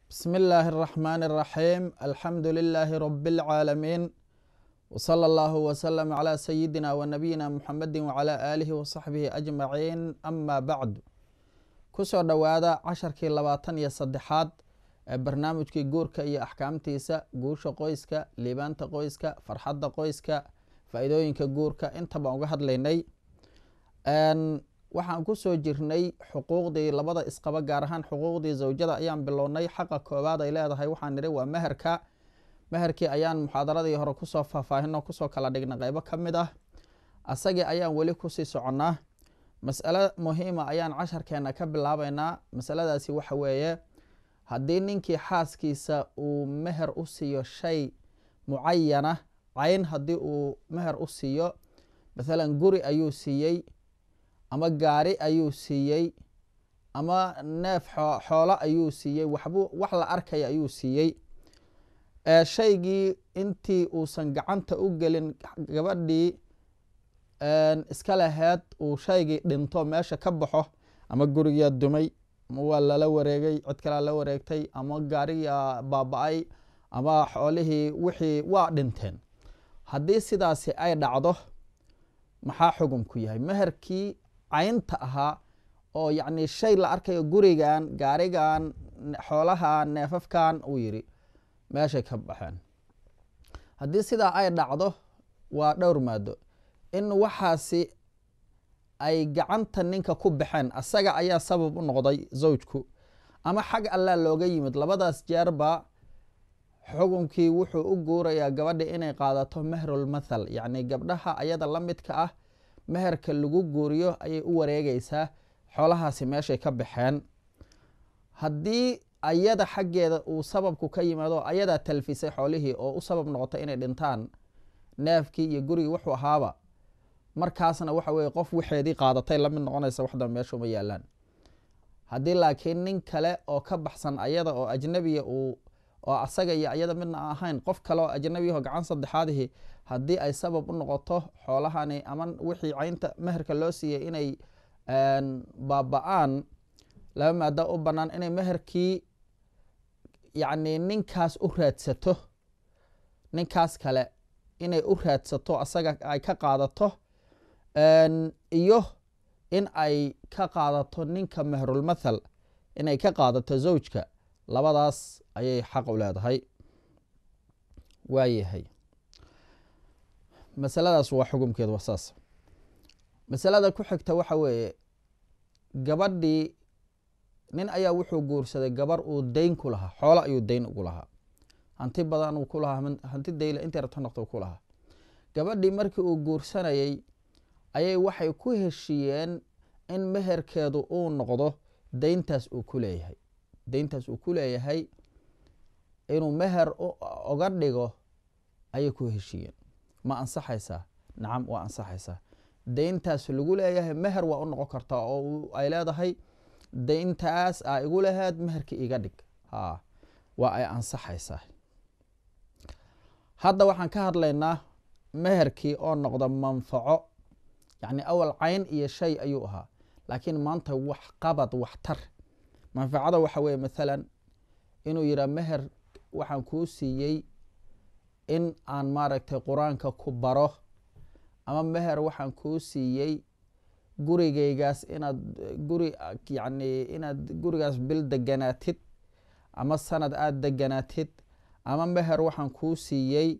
بسم الله الرحمن الرحيم الحمد لله رب العالمين وصلى الله وسلم على سيدنا ونبينا محمد وعلى آله وصحبه أجمعين أما بعد kusoo dhowaada casharkii labaatan iyo saddexaad ee barnaamijkii guurka iyo axkaamtiisa guusha qoyska liibaanta qoyska farxadda qoyska faa-iidooyinka guurka inta baan uga hadlaynay waxaan kusoo jirnay xuquuqdii labada isqaba gaar ahaan xuquuqdii zawjada ayaan bilownay xaqa koowaad ay leedahay waxaan nidhi waa meherka meherkii ayaan muxaadaradii hore kusoo faahfaahino kusoo kala dhignay qeybo ka mid ah asagii ayaan weli kusii soconnaa mas'alo muhiima ayaan casharkeena ka bilaabeynaa masaladaasi waxa weeye haddii ninkii xaaskiisa uu meher u siiyo shay mucayana cayn haddii uu meher u siiyo mathalan guri ayuu siiyey ama gaari ayuu siiyey ama neef xoolo ayuu siiyey waxbu wax la arkaya ayuu siiyey shaygii intii uusan gacanta u gelin gabadhii iska laheed uu shaygii dhinto meesha ka baxo ama gurigaa dumay ama waa lala wareegay cid kalaa la wareegtay ama gaarigaa baaba-ay ama xoolihii wixii waa dhinteen haddii sidaasi ay dhacdo maxaa xugumku yahay meherkii caynta ahaa oo yacni shay la arkayo gurigan gaarigan xoolaha neefafkan uu yidhi meeshay ka baxeen haddii sidaa ay dhacdo waa dhowr maado in waxaasi ay gacanta ninka ku baxeen asaga ayaa sabab u noqday zawjku ama xag allaa looga yimid labadaas jeerba xukunkii wuxuu u guurayaa gabadha inay qaadato mehrulmathal yacni gabdhaha ayada la midka ah meherka lagu guuriyo ayay u wareegeysaa xoolahaasi meeshay ka baxeen haddii ayada xaggeeda uu sababku ka yimaado ayadaa talfisay xoolihii oo u sabab noqotay inay dhintaan neefkii iyo gurigii wuxuu ahaaba markaasna waxa weye qof waxeedii qaadatay lamid noqonaysa waxda meeshuma yaalaan haddii laakiin nin kale oo ka baxsan ayada oo ajnabiya uu oo asaga iyo ayada midna ahayn qof kale oo ajnabiyaho gacan saddexaadihi haddii ay sabab u noqoto xoolahani ama wixii caynta meherka loo siiyey inay baaba-aan laba maada u bannaan inay meherkii yacni ninkaas u raadsato ninkaas kale inay u raadsato asaga ay ka qaadato iyo in ay ka qaadato ninka mehrulmathal inay ka qaadato zawjka labadaas ayay xaq u leedahay waayahay masaladaas waa xukumkeedu waa saas masalada ku xigta waxa weeye gabadhii nin ayaa wuxuu guursaday gabar uu dayn ku lahaa xoolo ayuu dayn ugu lahaa hanti badan uu ku lahaa hanti dayla intay rabto noqto ku lahaa gabadhii markii uu guursanayay ayay waxay ku heshiiyeen in meherkeedu uu noqdo dayntaas uu ku leeyahay dayntaas uu ku leeyahay inuu meher oga dhigo ayay ku heshiiyeen ma ansaxaysaa nacam waa ansaxaysaa dayntaas lagu leeyahay meher waa u noqon kartaa oo ay leedahay dayntaas aa igu laheed meherkii iga dhig ha waa ay ansaxaysaa hadda waxaan ka hadlaynaa meherkii oo noqda manfaco yacni awal cayn iyo shay ayuu ahaa laakiin maanta wax qabad wax tar manfacada waxa weeye mathalan inuu yidhaha meher waxaan kuu siiyey in aan maaragtay qur-aanka ku baro ama meher waxaan kuu siiyey gurigaygaas inaad guri yacni inaad gurigaas bil deganaatid ama sanad aada deganaatid ama meher waxaan kuu siiyey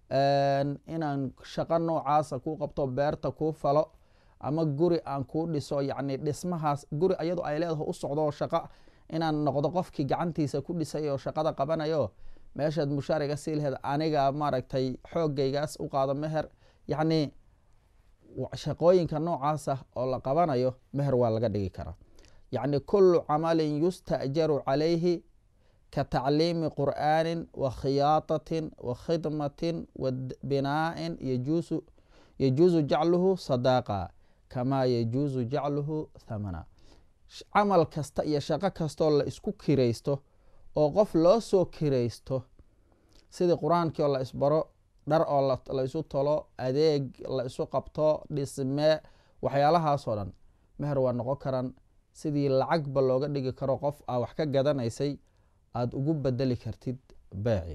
inaan shaqo noocaasa kuu qabto beerta kuu falo ama guri aan kuu dhiso yacni dhismahaas guri ayadu ay leedaho u socdo shaqo inaan noqdo qofkii gacantiisa ku dhisay oo shaqada qabanayo meeshaad mushaariga sii laheed aniga maaragtay xoogaygaas u qaado meher yacni shaqooyinka noocaasa oo la qabanayo meher waa laga dhigi karaa yacni kullu camalin yusta'jaru calayhi ka tacliimi qur'aanin wa khiyaatatin wa khidmatin wa binaa'in yajuusu yajuusu jacluhu sadaaqa kamaa yajuusu jacluhu thamana camal kasta iyo shaqo kastoo la isku kiraysto oo qof loo soo kiraysto sidii qur-aankii oo la isbaro dhar oo la isu tolo adeeg la isu qabto dhisme waxyaalahaasoo dhan meher waa noqon karan sidii lacagba looga dhigi karo qof a wax ka gadanaysay aada ugu bedeli kartid beeci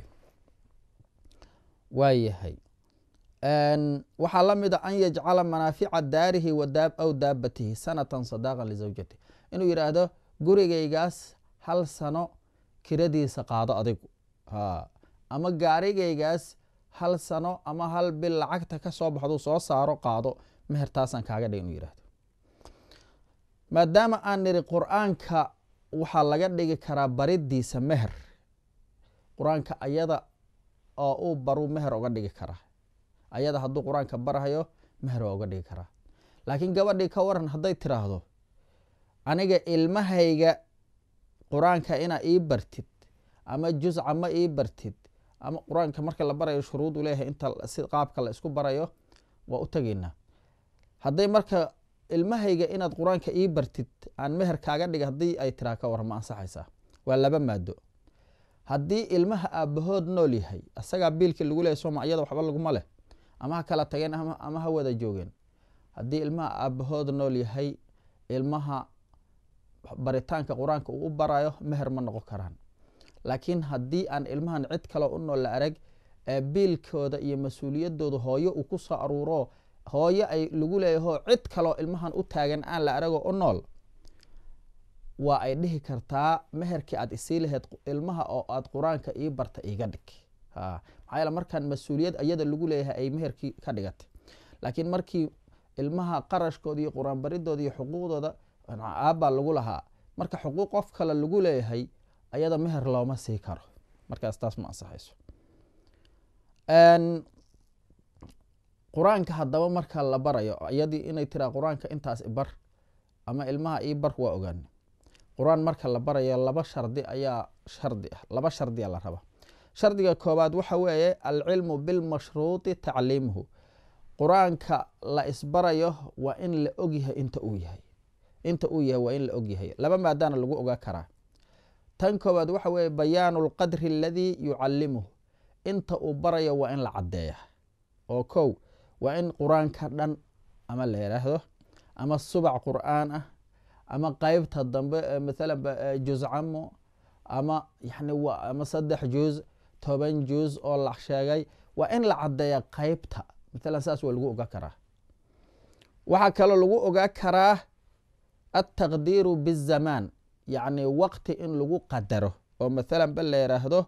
waayahay waxaa la mid a an yajcala manaafica daarihi aw daabatihi sanatan sadaqan lizawjati inuu yidhaahdo gurigaygaas hal sano kiradiisa qaado adigu ama gaarigaygaas hal sano ama hal bil lacagta ka soo baxdu soo saaro qaado mehertaasaan kaaga dhig inuu yihahdo maadaama aan niri qur-aanka waxaa laga dhigi karaa baridiisa meher qur-aanka ayada oo uu baruu meher oga dhigi karaa ayada hadduu qur-aanka barhayo meher waa uga dhigi karaa laakiin gabadhii ka waran hadday tiraahdo aniga ilmahayga qur-aanka inaa ii bartid ama jusca ma ii bartid ama qur-aanka marka la barayo shuruudu leeyahay inta si qaabka la isku barayo waa u tegaynaa hadday marka ilmahayga inaad qur-aanka ii bartid aan meher kaaga dhiga haddii ay tiraa ka waran ma ansaxaysaa waa laba maado haddii ilmaha aabahood nool yahay asagaa biilkii lagu leeyay sooma iyada waxba laguma leh ama ha kala tageen ama ha wada joogeen haddii ilmaha aabahood nool yahay ilmaha baritaanka qur-aanka uu u barayo meher ma noqon karaan laakiin haddii aan ilmahan cid kale u nool la arag ee biilkooda iyo mas-uuliyadooda hooyo uu ku soo aruuro hooyo ay lagu leeyaho cid kaleo ilmahan u taagan aan la arago u nool waa ay dhihi kartaa meherkii aad isii laheyd ilmaha oo aad qur-aanka ii barta iiga dhig maxaa yaele markaan mas-uuliyad iyada lagu leeyahay ay meherkii ka dhigatay laakiin markii ilmaha qarashkooda iyo qur-aan baridooda iyo xuquuqdooda aabbaa lagu lahaa marka xuquuq qof kale lagu leeyahay ayada meher looma sii karo markaas taas ma ansaxayso qur-aanka haddaba marka la barayo iyadii inay tiraa qur-aanka intaas ibar ama ilmaha ii bar waa ogaani qur-aan marka la barayo laba shardi ayaa shardi ah laba shardiya la raba shardiga koobaad waxa weeye alcilmu bilmashruuti tacliimuhu qur-aanka la isbarayo waa in la ogyahay inta uu yahay inta uu yahay waa in la ogyahay laba maadaana lagu ogaa karaa tan koobaad waxa weeye bayaanu lqadri aladii yucalimuhu inta uu barayo waa in la caddeeya oo kow waa in qur-aanka dhan ama la yidhaahdo ama subac qur-aan ah ama qeybta dambe maalan juzcamo ama yani ama saddex juuz toban juuz oo la sheegay waa in la caddeeya qeybta maalan saas waa lagu ogaa karaa waxaa kaloo lagu ogaa karaa altaqdiiru bizamaan yacni waqti in lagu qadaro oo maalan ba la yidhaahdo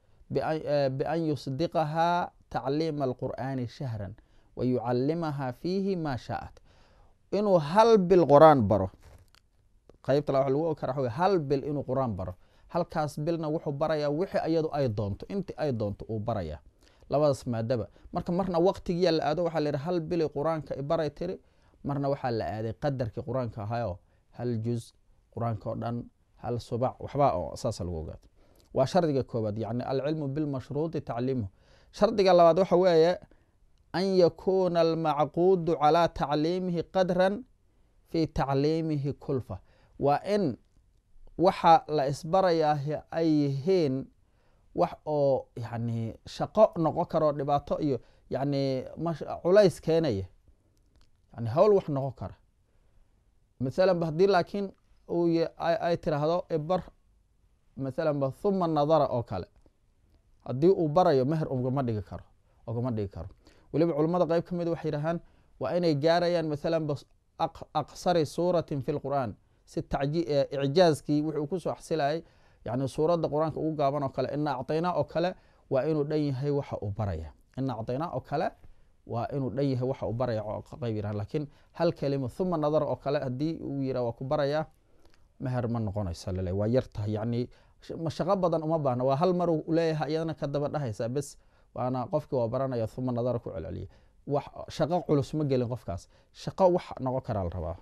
bian yusdiqahaa tacliima alqur'aani shahran wa yucalimaha fiihi ma shaaat inuu hal bil qur-aan baro qeybta wa lagu ogi kara wa hal bil inuu qur-aan baro halkaas bilna wuxuu barayaa wixii iyadu ay doonto intii ay doonto uu baraya labadaas maadaba marka marna waqtigiyaa la aado waxaa la yidhi hal bili qur-aanka ibaray tiri marna waxaa la aaday qadarkii qur-aanka ahayo hal juz qur-aanka oo dhan hal subac waxba oo saasa lagu ogaado waa shardiga koobaad yani alcilmu bilmashruuti tacliimuhu shardiga labaad waxa weeye an yakuuna almacquudu calaa tacliimihi qadran fi tacliimihi kulfa waa in waxa la isbarayaa ay yihiin wax oo yani shaqo noqon karo dhibaato iyo yani culays keenaya yani hawl wax noqon kara maalan ba haddii laakiin ay tiraahdo ibar maalan ba huma nadara oo kale haddii uu barayo meher ugama dhigi karo ugama dhigi karo weliba culamada qeyb ka mid waxay yidhahaan waa inay gaarayaan maalan ba aqsari suuratin fi lqur'aan si icjaazkii wuxuu kusoo xasilayay yani suuradda qur-aanka ugu gaaban oo kale ina acطaynaa oo kale waa inuu dhan yahay waxa uu baraya ina acطaynaa oo kale waa inuu dhan yahay waxa uu baraya qeyb yirah lakiin hal kelima huma nadar oo kale haddii uu yirah waa ku baraya meher ma noqonaysa lale waa yar tahay yani mashaqo badan uma baahna waa hal mar leeyahay iyadana ka daba dhahaysa bes waana qofkii waa baranaya huma nadara ku celceliya wax shaqo culus ma gelin qofkaas shaqo wax noqon karaa la rabaa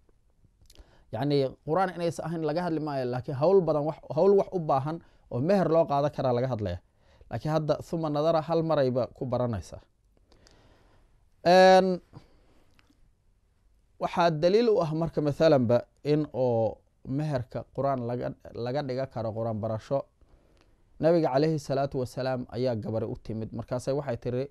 yani qur-aan inaysa ahayn laga hadli maayo laakiin hawl badan hawl wax u baahan oo meher loo qaada karaa laga hadlaya laakiin hadda huma nadara hal marayba ku baranaysaa waxaa daliil u ah marka maalanba in oo meherka qur-aan laga dhiga karo qur-aan barasho nabiga caleyhi salaatu wasalaam ayaa gabari u timid markaasa waxay tiri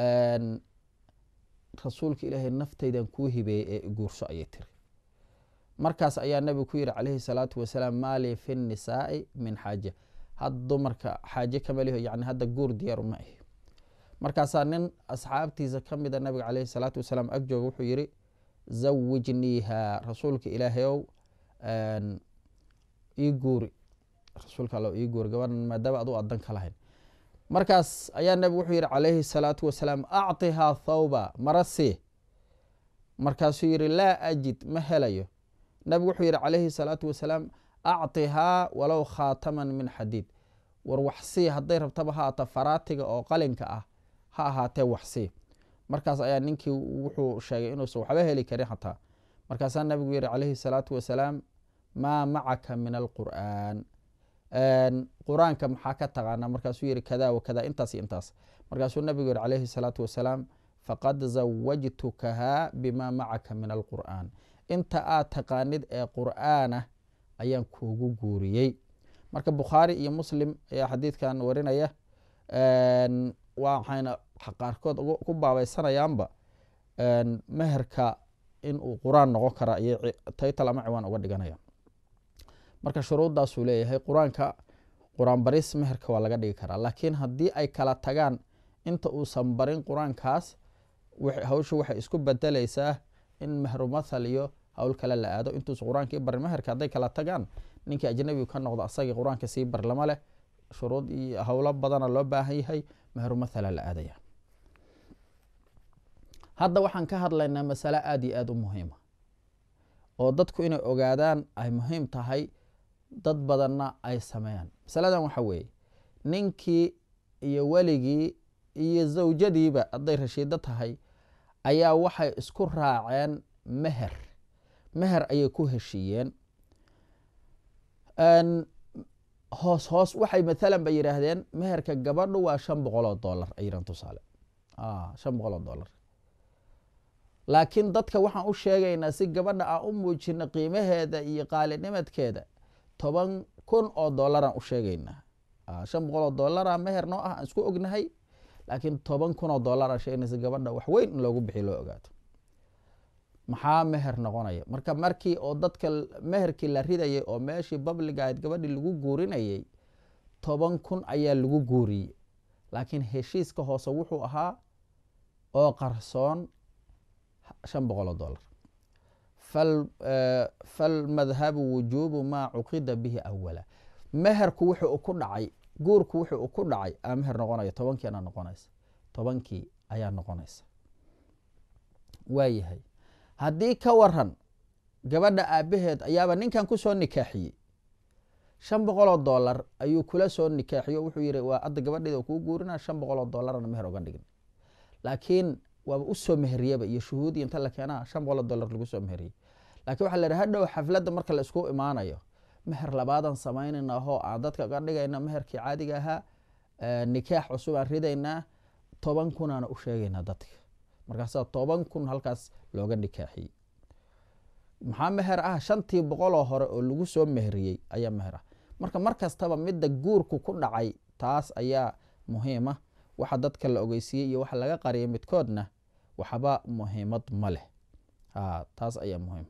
rasuulka ilaahay naftaydan kuu hibeeyey ee guurso ayay tiri markaas ayaa nebigu ku yihi calayhi salaatu wasalaam maalii fi nnisaa'i min xaaja had dumarka xaaje kamaliho yani hadda guur diyaaru ma ahi markaasaa nin asxaabtiisa ka mida nabiga caleyhi salaatu wasalaam ag jooga wuxuu yihi zawijniiha rasuulka ilaahayow ii guuri rasuulka all ii guuri gabadhan maadaama adu adan ka lahayn markaas ayaa nebigu wuxuu yihi calayhi salaatu wasalaam acطihaa thawba mara sii markaasuu yihi laa ajid ma helayo nebigu wuxuu yihi calayhi salaatu wasalaam acطihaa walow khaataman min xadiid war waxsii hadday rabtaba ha aata faraatiga oo qalinka ah ha ahaatee waxsii markaas ayaa ninkii wuxuu sheegay inuusan waxba heli karin xataa markaasaa nabigu yihi calayhi salaatu wasalaam maa macaka min alqur'aan qur-aanka maxaa ka taqaanaa markaasuu yihi kada wa kada intaas iyo intaas markaasuu nabigu yihi calayhi salaatu wasalaam faqad zawajtukahaa bima macaka min alqur'aan inta aad taqaanid ee qur'aana ayaan kuugu guuriyey marka bukhaari iyo muslim ayaa xadiidkan warinaya waxayna qaarkood ku baabeysanayaanba meherka inuu qur-aan noqon kara ayay taytal ama ciwaan uga dhiganaya marka shuruuddaasuu leeyahay qur-aanka qur-aan baris meherka waa laga dhigi karaa laakiin haddii ay kala tagaan inta uusan barin qur-aankaas hawsha waxay isku bedeleysaa in mehrumathal iyo hawl kale la aado intuusa qur-aankii barin meherka hadday kala tagaan ninkii ajnabigu ka noqdo asagii qur-aanka sii bar lama leh shuruud iyo howlo badana loo baahan yahay mehrumathala la aadaya hadda waxaan ka hadlaynaa masale aada iyo aada u muhiima oo dadku inay ogaadaan ay muhiim tahay dad badanna ay sameeyaan masaladan waxa weeye ninkii iyo weligii iyo zawjadiiba hadday rashiido tahay ayaa waxay isku raaceen meher meher ayay ku heshiiyeen hoos hoos waxay mathalan ba yidhaahdeen meherka gabadhu waa shan boqol oo dollar ay yidhahan tusaale shan boqol oo dollar laakiin dadka waxaan u sheegaynaa si gabadha aan u muujino qiimaheeda iyo qaalinimadkeeda toban kun oo dollaraan u sheegaynaa shan boqol oo dollara meher noo ah aan isku ognahay laakiin toban kun oo dollar aan sheegnay si gabadha wax weyn in loogu bixiy loo ogaato maxaa meher noqonaya marka markii oo dadka meherkii la ridayay oo meeshii babliga ahayd gabadhii lagu guurinayay toban kun ayaa lagu guuriyey laakiin heshiiska hoose wuxuu ahaa oo qarsoon shan boqol oo dollar falmadhabu wujuubu maa cuqida bihi awala meherku wuxuu ku dhacay guurku wuxuu ku dhacay aa meher noqonaya tobankiina noqonaysa tobankii ayaa noqonaysa waayahay haddii ka waran gabadha aabaheed ayaaba ninkan kusoo nikaaxiyey shan boqoloo dollar ayuu kula soo nikaaxiyo wuxuu yihi waa adda gabadheeda kuu guurina shan boqoloo dollarna meher oga dhigin laakiin waaba usoo meheriyaba iyo shuhuudi inta la keenaa shan boqoloo dollar lagu soo meheriyey lakin waxa la yidhi hadhow xafladda marka la isku imaanayo meher labaadan samaynayna hoo aan dadka uga dhigayna meherkii caadiga ahaa nikaax cusub aan ridaynaa toban kunaana u sheegaynaa dadka markaasa toban kun halkaas looga nikaaxiyey maxaa meher ah shantii boqoloo hore oo lagu soo meheriyey ayaa meher ah marka mar kastaba midda guurku ku dhacay taas ayaa muhiima waxa dadka la ogeysiiyey iyo waxa laga qariyay midkoodna waxba muhiimad ma leh taas ayaa muhiim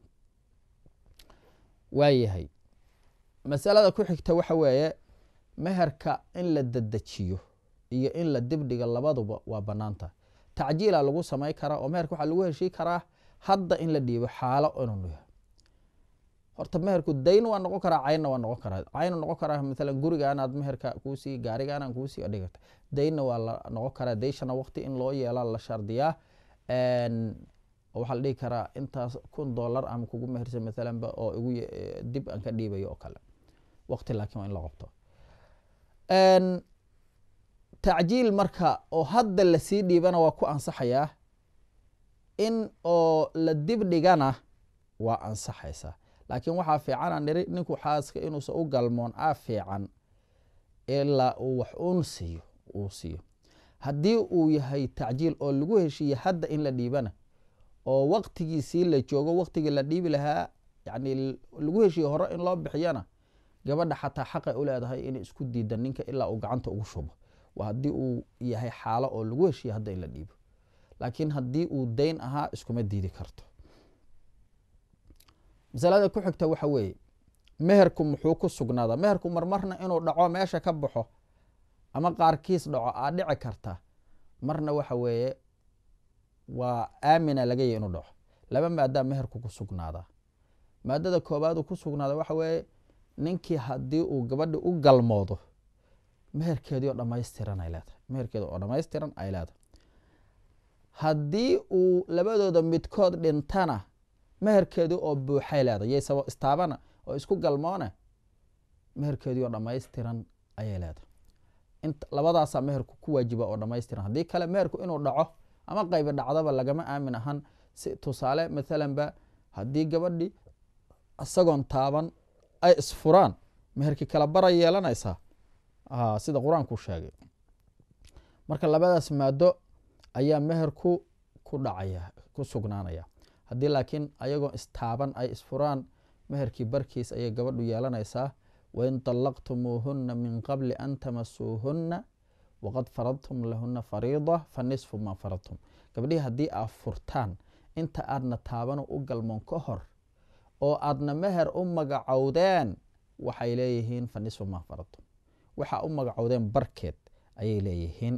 waayahay masalada ku xigta waxa weeye meherka in la dedejiyo iyo in la dibdhiga labaduba waa banaanta tacjiila lagu samay karaa oo meherka waxaa lagu heshii karaa hadda in la dhiibo xaalo inuu yahay horta meherku dayn waa noqon karaa caynna waa noqon karaa caynu noqon karaa maalan gurigaanaad meherka kuusii gaarigaanaan kuusii adhigata daynna waa la noqon karaa dayshana waqti in loo yeela la shardiyaa waxaa la dhihi karaa intaas kun dollar ama kugu mehersa maalanba oo igu dib aan ka dhiibayo oo kale waqti laakiin waa in la qabto tacjiil marka oo hadda lasii dhiibana waa ku ansaxayaa in oo la dib dhigana waa ansaxaysaa laakiin waxaa fiicanaa niri ninku xaaska inuusan u galmoon a fiican ilaa uu wax uun siiyo uu siiyo haddii uu yahay tacjiil oo lagu heshiiye hadda in la dhiibana oo waqtigiisii la joogo waqtigii la dhiibi lahaa yani lagu heshiiye hore in loo bixiyana gabadha xataa xaqay u leedahay inay isku diida ninka ilaa uu gacanta ugu shubo waa haddii uu yahay xaalo oo lagu heshiiye hadda in la dhiibo laakiin haddii uu dayn ahaa iskuma diidi karto masalada ku xigta waxa weeye meherku muxuu ku sugnaadaa meherku marmarna inuu dhaco meesha ka baxo ama qaarkiis dhaco aa dhici karta marna waxa weeye waa aamina laga yahy inuu dhaco laba maadaa meherku ku sugnaadaa maadada koobaad uu ku sugnaada waxa weeye ninkii haddii uu gabadhi u galmoodo meherkeedii oo dhamaystiran ay leedahay meherkeedi oo dhamaystiran ay leedahay haddii uu labadooda midkood dhintana meherkeedii oo buuxay leedahay yaysabo istaabana oo isku galmoone meherkeedii oo dhamaystiran ayay leedahay int labadaasaa meherku ku waajiba oo dhamaystiran haddii kale meherku inuu dhaco ama qaybi dhacdaba lagama aamin ahan si tusaale mathalan ba haddii gabadhi isagoon taaban ay isfuraan meherkii kala bara yeelanaysaa sida qur-aanku sheegay marka labadaas maado ayaa meherku ku dhacaya ku sugnaanaya haddii laakiin ayagoo istaaban ay isfuraan meherkii barkiis ayay gabadhu yeelanaysaa wain طalaqtumuuhuna min qabli an tamasuuhuna waqad faradtum lahuna fariida fa nisfu ma faradtum gabdhihii haddii aad furtaan inta aadna taabano u galmoon ka hor oo aadna meher u magacowdeen waxay leeyihiin fa nisfu ma faradtum waxa u magacowdeen barkeed ayay leeyihiin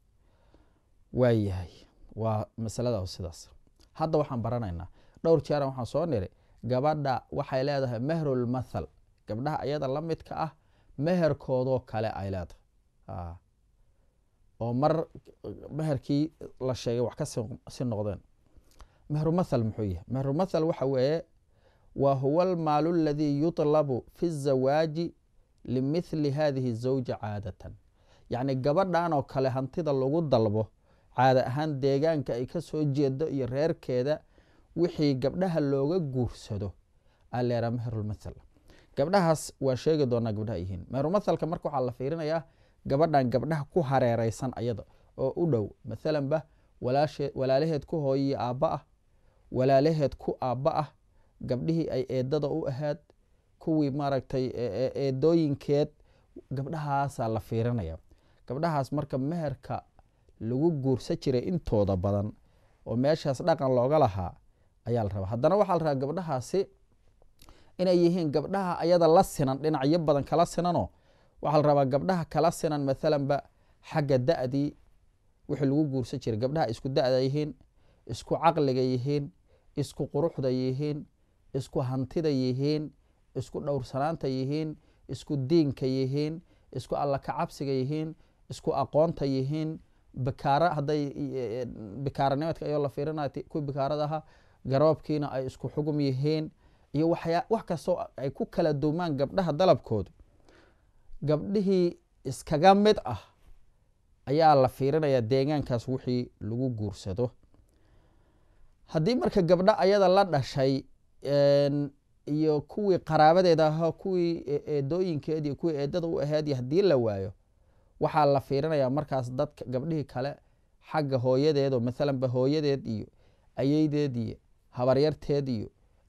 waayahay waa masalada sidaas hadda waxaan baranaynaa dhowr jeeran waxaan soo niri gabadha waxay leedahay mehrulmathal gabdhaha ayada la midka ah meherkoodoo kale ay leedahay oo mar meherkii la sheegay wax kasi noqdeen mehrumathal muxuu yahay mehrumathal waxa weeye wa huwa almaalu aladii yutlabu fi الzawaaji limithli hadihi الzawja caadatan yacni gabadhan oo kale hantida lagu dalbo caada ahaan deegaanka ay ka soo jeedo iyo reerkeeda wixii gabdhaha looga guursado aleera meherulmathal gabdhahaas waa sheegi doonaa gabdhaha yihiin meherulmathalka marka waxaa la fiirinayaa gabadhan gabdhaha ku hareereysan ayada oo u dhow mathalan ba walaalaheed ku hooyiyi aabba ah walaalaheed ku aabba ah gabdhihii ay eedada u ahaad kuwii maaragtay eedooyinkeed gabdhahaasaa la fiirinaya gabdhahaas marka meherka lagu guursa jiray intooda badan oo meeshaas dhaqan looga lahaa ayaa la rabaa haddana waxaa la rabaa gabdhahaasi inay yihiin gabdhaha ayada la sinan dhinacyo badan kala sinanoo waxaa la rabaa gabdhaha kala sinan mathalan ba xagga da-dii wixii lagu guursa jiray gabdhaha isku da-da yihiin isku caqliga yihiin isku quruxda yihiin isku hantida yihiin isku dhowrsanaanta yihiin isku diinka yihiin isku alla kacabsiga yihiin isku aqoonta yihiin bikaara hadday bikaaranimadka ayoo la fiirinaya kuwii bikaarada ahaa garoobkiina ay isku xugum yihiin iyo waxyaa wax kastoo ay ku kala duumaan gabdhaha dalabkoodu gabdhihii iskaga mid ah ayaa la fiirinayaa deegaankaas wixii lagu guursado haddii marka gabdho ayada la dhashay iyo kuwii qaraabadeeda ahaa kuwii eedooyinkeed iyo kuwii eedada u ahayd haddii la waayo waxaa la fiirinayaa markaas dadka gabdhihii kale xagga hooyadeed oo mathalan ba hooyadeed iyo ayeydeed iyo habaryarteed iyo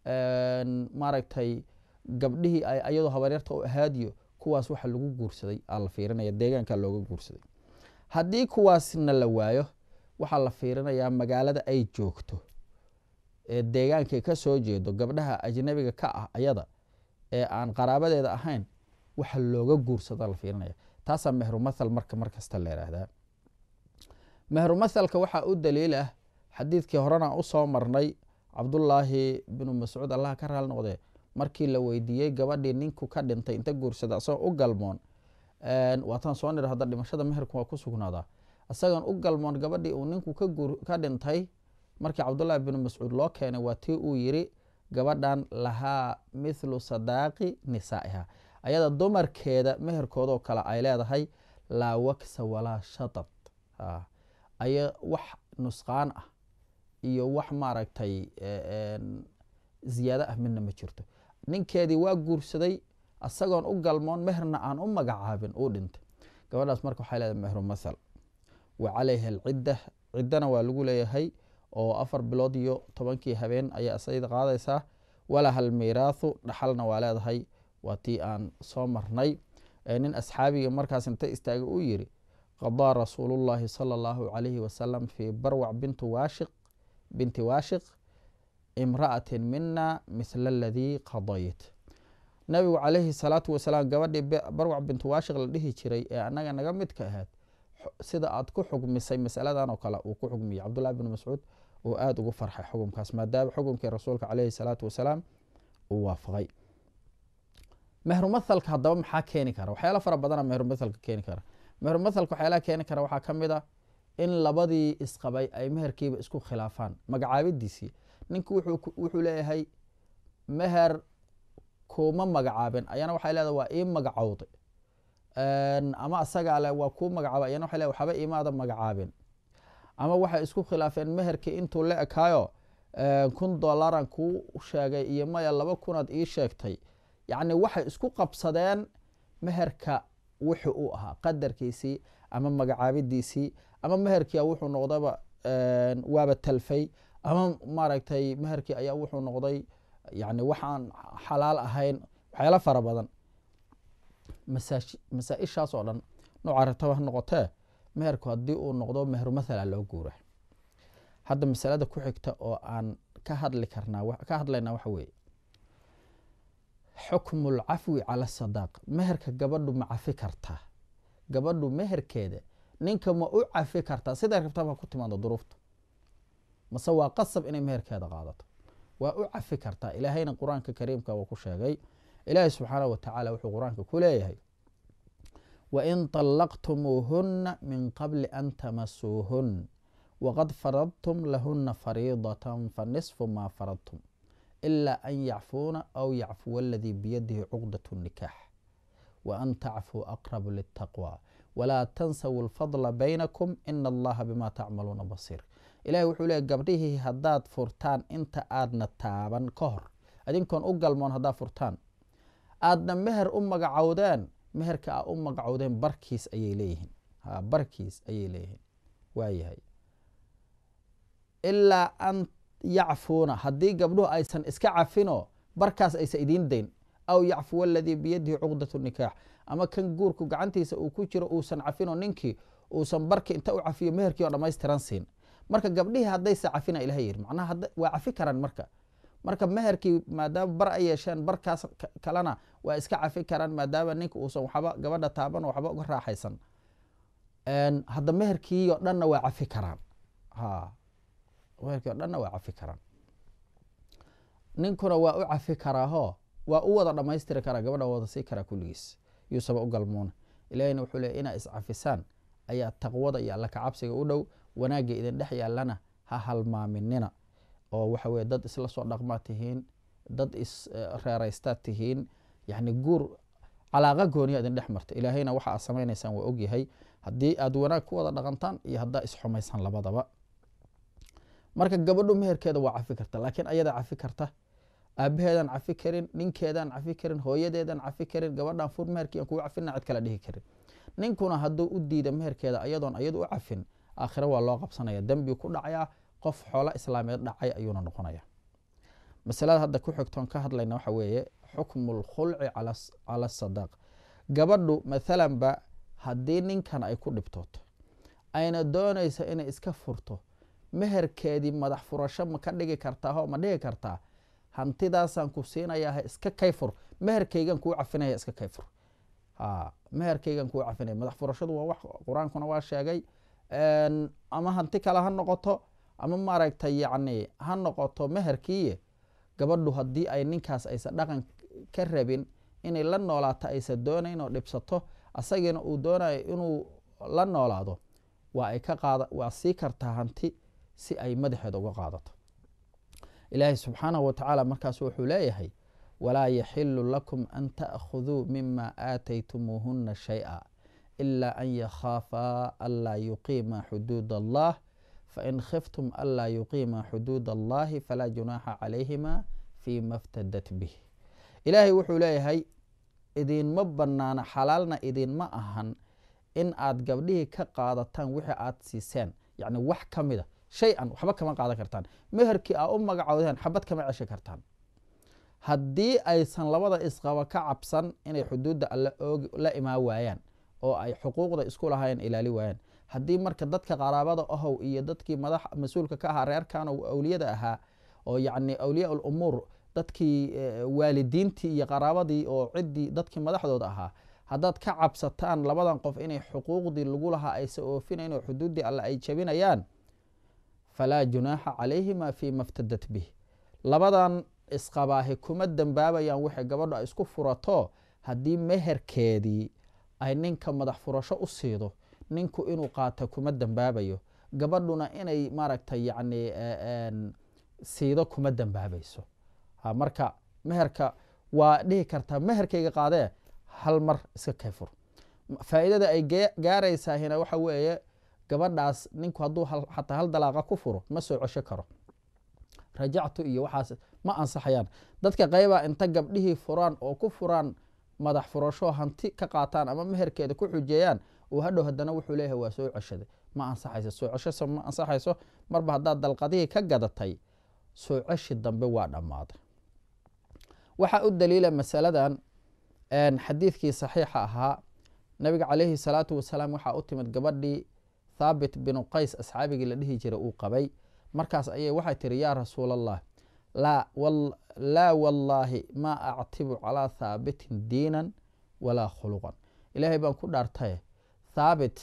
maaragtay gabdhihii ay ayadoo habaryarta u ahaad iyo kuwaas waxa lagu guursaday aa la fiirinaya deegaanka looga guursaday haddii kuwaasna la waayo waxaa la fiirinayaa magaalada ay joogto ee deegaankay ka soo jeedo gabdhaha ajnabiga ka ah ayada ee aan qaraabadeeda ahayn waxa looga guursado la fiirinaya taasaa mehrumathal marka markasta la yidhaahdaa mehrumathalka waxaa u daliil ah xadiidkii horena usoo marnay cabdullaahi binu mascuud allah ka raali noqdee markii la weydiiyey gabadhii ninku ka dhintay inta guursada isagoo u galmoon waataan soo nir hadda dhimashada meherku waa ku sugnaadaa isagoon u galmoon gabadhii uu ninku ka dhintay markii cabdullaahi binu mascuud loo keenay waa tii uu yiri gabadhan lahaa mithlu sadaaqi nisaa'iha ayada dumarkeeda meherkoodoo kale ay leedahay laa waksa walaa shatad aya wax nusqaan ah iyo wax maaragtay ziyaado ah midna ma jirto ninkeedii waa guursaday isagoon u galmoon meherna aan u magacaabin uu dhintay gabadhaas marka waxay leedahay mehru mathal wa calayha alcidda ciddana waa lagu leeyahay oo afar bilood iyo tobankii habeen ayaa isayda qaadaysaa walaha almiiraathu dhaxalna waa leedahay waa tii aan soo marnay nin asxaabiga markaas inta istaaga uu yiri qadaa rasuulu llahi sala allahu calayhi wasalam fii barwac binti waashiq binti waashiq imra'atin mina mithla aladii qadayt nabigu calayhi salaatu wasalaam gabadhii barwac bintu waashiq la dhihi jiray ee annaga naga midka ahayd sida aad ku xugmisay masaladan oo kale uu ku xugmiyey cabdullahi bn mascuud uu aada ugu farxay xukumkaas maadaama xukumkii rasuulka caleyhi salaatu wasalaam uu waafaqay mehrumathalka haddaba maxaa keeni kara waxyaala fara badana mehrumathalka keeni kara mehrumathalka waxyaalaha keeni kara waxaa ka mid a in labadii isqabay ay meherkiiba isku khilaafaan magacaabidiisii ninku wuxuu leeyahay meher kuma magacaabin ayana waxay leedahay waa ii magacowday ama asagaa le waa kuu magacaabay ayana waxay leedahay waxba imaada magacaabin ama waxay isku khilaafeen meherkii intuu la ekaayo kun dolaran kuu sheegay iyo maya laba kunaad ii sheegtay yacni waxay isku qabsadeen meherka wuxuu u ahaa qadarkiisii ama magacaabidiisii ama meherkia wuxuu noqdaba waaba talfay ama maaragtay meherkii ayaa wuxuu noqday yani waxaan xalaal ahayn waxyaala fara badan masaa-ishaas oo dhan nooca rataba ha noqotee meherku haddii uu noqdo meheru mathala loo guura hadda masalada ku xigta oo aan ka hadli karnaa ka hadlaynaa waxa weeye xukmu lcafwi cala sadaaq meherka gabadhu ma cafi kartaa gabadhu meherkeeda ninka ma u cafi kartaa siday rabtaba ku timaado duruufta mase waa qasab inay meherkeeda qaadato waa u cafi kartaa ilaahayna qur-aanka kariimka uu ku sheegay ilaahay subxaanah wa tacaala wuxuu qur-aanka ku leeyahay wain طallaqtumuuhuna min qabli an tamasuuhun waqad faradtum lahuna fariidatan fanisfu maa faradtum ila an yacfuuna aw yacfuwa aladii biyadihi cuqdat nikaax waan tacfuu aqrabu litaqwa walaa tansawu lfadla baynakum ina allaha bima tacmaluuna basiir ilahi wuxuu leeyay gabdhihii haddaad furtaan inta aadna taaban ka hor adinkoon u galmoon haddaad furtaan aadna meher u magacowdeen meherka aa u magacowdeen barkiis ayay leeyihiin ha barkiis ayay leeyihiin waayahay ilaa an yacfuuna haddii gabdhuhu aysan iska cafino barkaas aysan idiin dayn aw yacfuwa aladii biyadihi cuqdat nikaax ama kan guurku gacantiisa uu ku jiro uusan cafino ninkii uusan barki inta u cafiyo meherkii oo dhamaystiran siin marka gabdhihii haddayse cafina ilaha yiri macnaha waa cafi karaan marka marka meherkii maadaama bar ay yeesheen barkaas kalena waa iska cafi karaan maadaama ninka uusan waxba gabadha taaban waxba uga raaxaysan hadda meherkii o dhanna waa cafi karaan ha meherkii o dhanna waa cafi karaan ninkuna waa u cafi karaaho waa u wada dhamaystiri karaa gabadha wada sii karaa kulligiis yuusaba u galmuuna ilahina wuxuu leey inaa iscafisaan ayaa taqwada iyo alla kacabsiga u dhow wanaagga idin dhex yaallana ha halmaaminina oo waxa weye dad isla soo dhaqmaa tihiin dad isreeraystaad tihiin yani guur calaaqa gooniya idin dhex marta ilaahayna waxa aad samaynaysaan waa ogyahay haddii aad wanaag ku wada dhaqantaan iyo haddaa isxumaysaan labadaba marka gabadhu meherkeeda waa cafi karta laakiin ayadaa cafi karta aabaheedaan cafi karin ninkeedaan cafi karin hooyadeedaan cafi karin gabadhaan fur meherkiian kugu cafina cid kala dhihi karin ninkuna hadduu u diida meherkeeda ayadoon ayadu u cafin aakhire waa loo qabsanaya dembi ku dhacayaa qof xoolo islaameed dhacay ayuuna noqonaya masalada hadda ku xigtoon ka hadlayna waxa weeye xukmu lkhulci cala sadaaq gabadhu mathalanba haddii ninkan ay ku dhibtooto ayna doonaysa inay iska furto meherkeedii madax furasho ma ka dhigi kartaaho ma dhigi kartaa hantidaasaan ku siinayaa iska kayfur meherkaygan kuu cafinaya iska kayfur meherkaygan kuu cafinaya madax furashadu waa wax qur-aankuna waa sheegay ama hanti kale ha noqoto ama maaragtay yacni ha noqoto meherkiiye gabadhu haddii ay ninkaas aysan dhaqan ka rabin inay la noolaato aysan doonayn oo dhibsato asagiina uu doonayo inuu la noolaado waa ay ka qaada waa sii kartaa hanti si ay madaxeeda uga qaadato ilaahay subxaanahu wa tacaala markaas wuxuu leeyahay walaa yaxilu lakum an ta'khuduu mima aataytumuuhuna shay-a ila an yakhaafaa anlaa yuqiima xuduud allah fain khiftum anlaa yuqiima xuduud allahi falaa junaaxa calayhima fima ftadat bih ilaahay wuxuu leeyahay idinma banaana xalaalna idinma ahan in aad gabdhihii ka qaadataan wixii aad siiseen yacni wax ka mida shay an waxba kama qaadan kartaan meherkii aa u magacowdeen xabad kama ceshi kartaan haddii aysan labada isqaba ka cabsan inay xuduudda alle la imaan waayaan oo ay xuquuqda isku lahaayeen ilaali waayaan haddii marka dadka qaraabada ahow iyo dadkii madax mas-uulka ka ahaa reerkan awliyada ahaa oo yacni awliyaa lumuur dadkii waalidiintii iyo qaraabadii oo ciddii dadkii madaxdooda ahaa haddaad ka cabsataan labadan qof inay xuquuqdii lagu lahaa aysa oofinayn oo xuduuddii alle ay jabinayaan falaa junaaxa calayhima fii ma ftadat bih labadan isqabaahi kuma dembaabayaan waxay gabadho ay isku furato haddii meherkeedii ay ninka madax furasho u siido ninku inuu qaata kuma dembaabayo gabadhuna inay maaragtay yacni siido kuma dembaabayso marka meherka waa dhihi kartaa meherkayga qaadee hal mar iska kayfur faa'iidada ay gaaraysaahina waxa weeye gabadhaas ninku hadduu xataa hal dalaaqa ku furo ma soo cesho karo rajactu iyo waxaas ma ansaxayaan dadka qaybaa inta gabdhihii furaan oo ku furaan madax furasho hanti ka qaataan ama meherkeeda ku xujeeyaan uu hadhow haddana wuxuu leeyahay waa soo ceshaday ma ansaxayso soo cesho ma ansaxayso marba haddaad dalqadihii ka gadatay soo ceshi dambe waa dhammaaday waxaa u daliila masaladan xadiidkii saxiixa ahaa nabiga calayhi salaatu wasalaam waxaa u timid gabadhii thaabit binu qays asxaabigii la dhihi jiray uu qabay markaas ayay waxay tihi yaa rasuul allah laa wallaahi maa actibu calaa thaabitin diinan walaa khuluqan ilaahay baan ku dhaartaye thaabit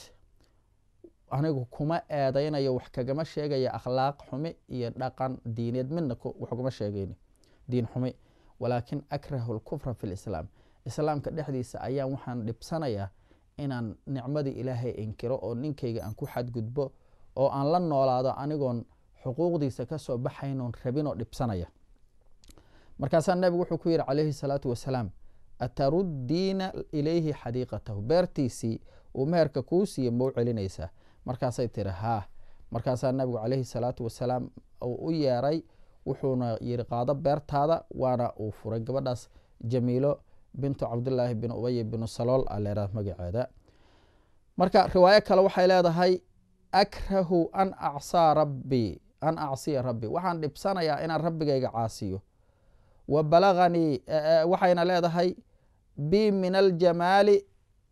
anigu kuma eedaynayo wax kagama sheegaya akhlaaq xumi iyo dhaqan diineed midna wax kugama sheegayni diin xumi walaakin akrahu lkufra fi lislaam islaamka dhexdiisa ayaan waxaan dhibsanayaa inaan nicmadii ilaahay inkiro oo ninkayga aan ku xadgudbo oo aan la noolaado anigoon xuquuqdiisa kasoo baxaynoon rabinoo dhibsanaya markaasaa nabigu wuxuu ku yidhi calayhi salaatu wasalaam ataruddiina ilayhi xadiiqatahu beertiisii uu meherka kuu siiye mau celinaysaa markaasay tiri haa markaasaa nabigu calayhi salaatu wasalaam uu u yeeray wuxuuna yiri qaado beertaada waana uu furay gabadhaas jamiilo bintu cabdillaahi bin ubay binu salool a leeraa magaceeda marka riwaayo kale waxay leedahay akrahu an acsaa rabbii an acsiya rabbi waxaan dhibsanayaa inaan rabbigayga caasiyo wa balaganii waxayna leedahay bi min aljamaali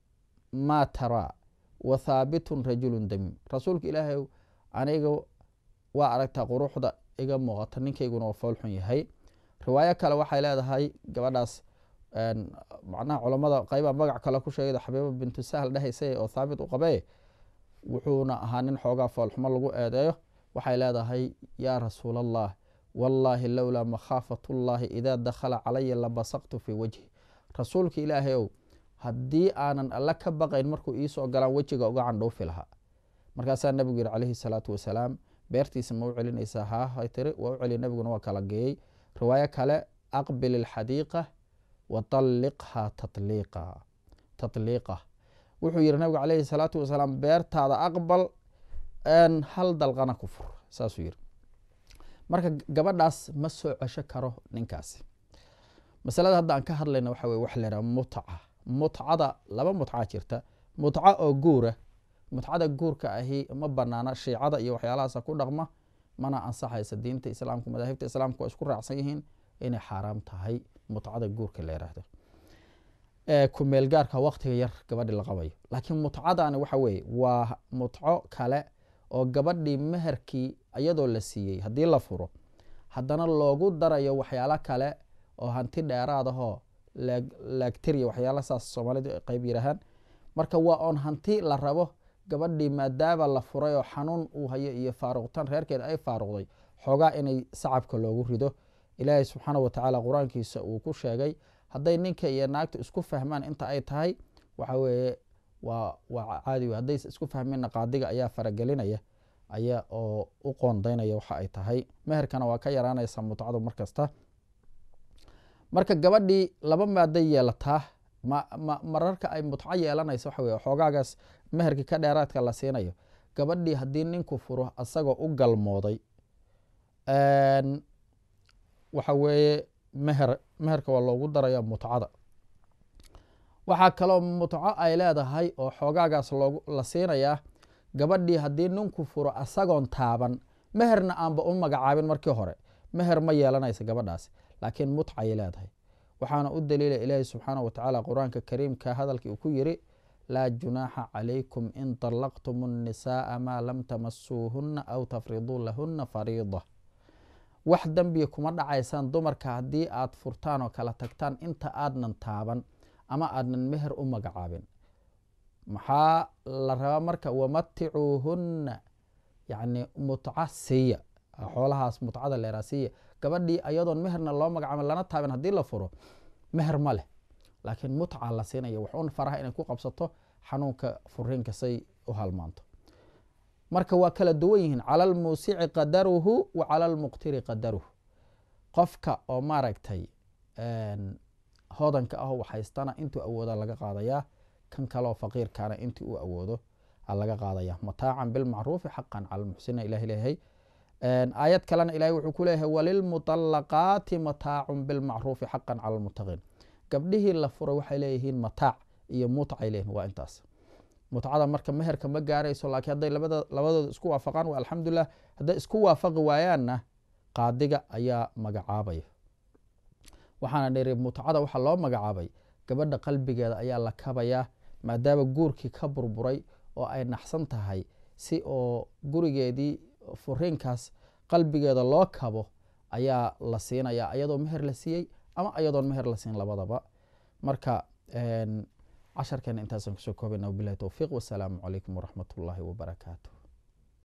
maa taraa wa thaabitun rajulun damiim rasuulka ilaahay aniga waa aragtaa quruxda iga muuqata ninkayguna waa foolxun yahay riwaayo kale waxay leedahay gabadhaas macnaha culammada qaybaa magac kale ku sheegayda xabiiba bintu sahl dhehaysa oo thaabit u qabee wuxuuna ahaa nin xoogaa foolxumo lagu eedeeyo waxay leedahay yaa rasuul allah wallaahi lowlaa makhaafat ullaahi idaa dakhala calaya labasaqtu fii wajhi rasuulka ilaahay ow haddii aanan alle ka baqayn markuu iisoo galaan wejiga uga candhuufi lahaa markaasaa nabigu yihi calayhi salaatu wasalaam beertiisa ma u celinaysaa haa hay tiri waa u celiya nabiguna waa kala geeyey riwaayo kale aqbil ilxadiiqa wa talliqha tatliiqa tatliiqa wuxuu yihi nabigu calayhi salaatu wasalaam beertaada aqbal hal dalqana ku fur saasuu yihi marka gabadhaas ma soo cesho karo ninkaasi masalada hadda aan ka hadlayna waxa weye waxa laydhaha mutca mutcada laba mutca jirta mutca oo guura mutcada guurka ahi ma banaana shiicada iyo waxyaalahaasa ku dhaqma mana ansaxaysa diinta islaamka madaahibta islaamka waa isku raacsan yihiin inay xaaraam tahay mutcada guurka la yiraahdo kumeelgaarka waktiga yar gabadhi la qabayo laakiin mutcadani waxa weeye waa mutco kale oo gabadhii meherkii iyadoo la siiyey haddii la furo haddana loogu darayo waxyaalo kale oo hanti dheeraadahoo laagtiriya waxyaala saas soomaalidu ay qayb yidhaahaan marka waa oon hanti la rabo gabadhii maadaama la furay oo xanuun uu hayo iyo faaruqtan reerkeeda ay faaruqday xoogaa inay sacabka loogu rido ilaahay subxaana wa tacaala qur-aankiisa uu ku sheegay hadday ninka iyo naagta isku fahmaan inta ay tahay waxa weeye waa waa caadi hadday isku fahmeenna qaadiga ayaa faragelinaya ayaa oo u qoondaynaya waxa ay tahay meherkana waa ka yaraanaysa mutcadu mar kasta marka gabadhii laba maaday yeelataa mararka ay mutco yeelanayso waxa weye xoogaagaas meherkii ka dheeraadka la siinayo gabadhii haddii ninku furo asagoo u galmooday waxa weeye meher meherka waa loogu daraya mutcada waxaa kaloo mutco ay leedahay oo xoogaagaas la siinayaa gabadhii haddii ninku furo asagoon taaban meherna aanba u magacaabin markii hore meher ma yeelanaysa gabadhaasi laakiin mutcay leedahay waxaana u daliila ilaahi subxaana wa tacaala qur-aanka kariimka hadalkii uu ku yiri laa junaaxa calaykum in طallaqtum الnisaءa maa lam tamasuuhuna aw tafriduu lahuna fariida wax dembiya kuma dhacaysaan dumarka haddii aad furtaan oo kala tagtaan inta aadnan taaban ama aadnan meher u magacaabin maxaa la rabaa marka wamaticuuhunna yacni mutca siiya xoolahaas mutcada leeraa siiya gabadhii ayadoon meherna loo magacaabin lana taabin haddii la furo meher ma leh laakiin mutca la siinaya waxuun faraha inay ku qabsato xanuunka furiinka say u halmaanto marka waa kala duwan yihiin cala almuusici qadaruhu wa cala almuqtiri qadaruhu qofka oo maaragtay hodanka ah waxhaystana intuu awooda laga qaadayaa kan kaleo faqiirkaana intii uu awoodo laga qaadaya mataacan bilmacruufi xaqan cala lmuxsiniin ilah leeyahay aayad kalena ilahay wuxuu ku leeyahay walilmuطalaqaati mataacun bilmacruufi xaqan cala lmuttaqiin gabdhihii la furay waxay leeyihiin mataac iyo mutcay leeyihin waa intaas mutcada marka meherka ma gaarayso laakiin hadday labadooda isku waafaqaan waa alxamdulilah hadday isku waafaqi waayaanna qaadiga ayaa magacaabaya waxaana dhiri mutcada waxaa loo magacaabay gabadha qalbigeeda ayaa la kabayaa maadaama guurkii ka burburay oo ay naxsan tahay si oo gurigeedii furiinkaas qalbigeeda loo kabo ayaa la siinaya ayadoo meher la siiyey ama ayadoon meher la siin labadaba marka casharkeena intaasaan kusoo koobayna wabilahi towfiiq wasalaamu calaykum waraxmat ullaahi wabarakaatu